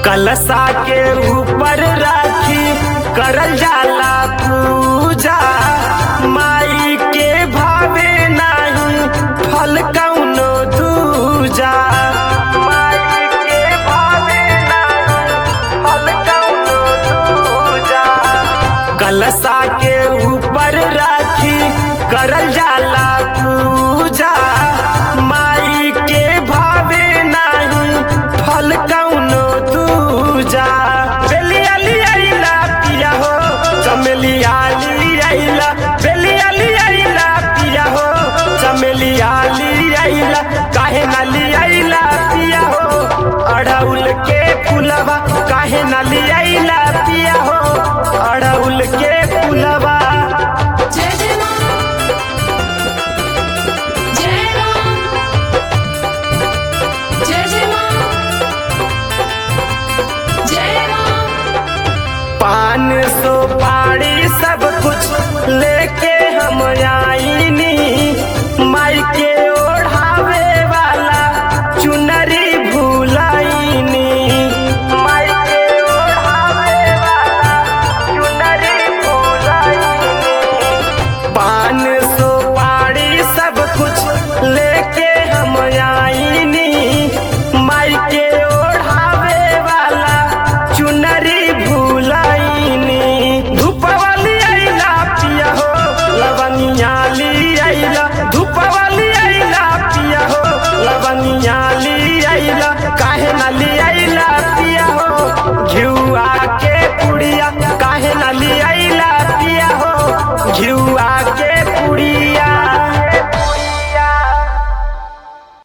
कलशा के ऊपर राखी करल जाला पूजा माई के भावे नाही फल कौनो दूजा माई के भावे नाही फल कौनो दूजा कलशा के ऊपर राखी करल जाला पूजा माई के भावे नाही फल कौनो दूजा बेलिया लियाइला पिया हो चमेलिया लियाइला बेलिया लियाइला पिया हो चमेलिया लियाइला काहे ना लियाइला पिया हो अड़उल के फुलवा काहे ना लियाइला पिया हो अड़उल के फुलवा जय जय मां जय मां जय जय मां जय मां पान सो पाड़ी सब कुछ लेके हम